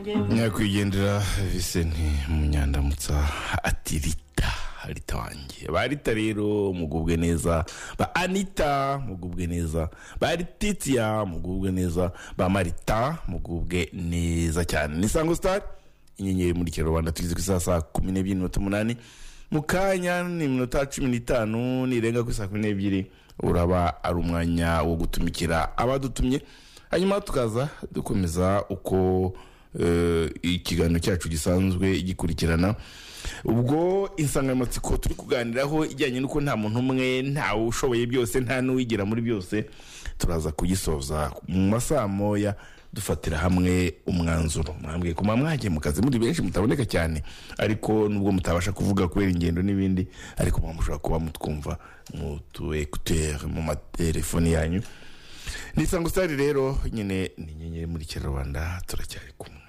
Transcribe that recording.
nyakwigendera visenti munyandamutsa ati rita rita wanjye ba rita rero mugubwe neza ba anita mugubwe neza ba rititiya mugubwe neza ba marita mugubwe neza cyane ni sango sitari inyenyeri muri kera rubanda tugeze ku isaha saa kumi n'ebyiri n'iminota umunani mu kanya ni iminota cumi n'itanu nirenga ku saa kumi n'ebyiri uraba ari umwanya wo gutumikira abadutumye hanyuma tukaza dukomeza uko eh, ikiganiro cyacu gisanzwe gikurikirana ubwo insanganyamatsiko turi kuganiraho ijyanye n'uko nta muntu umwe ntawe ushoboye byose nta n'uwigira muri byose turaza kugisoza mu masaha moya dufatira hamwe umwanzuro mwambwiye kuma mwagiye mu kazi muri benshi mutaboneka cyane ariko nubwo mutabasha kuvuga kubera ingendo n'ibindi ariko muba mushobora kuba mutwumva mu tu ekuteri mu matelefoni yanyu ni isango sitari rero nyine ni inyenyeri muri kinyarwanda turacyari kumwe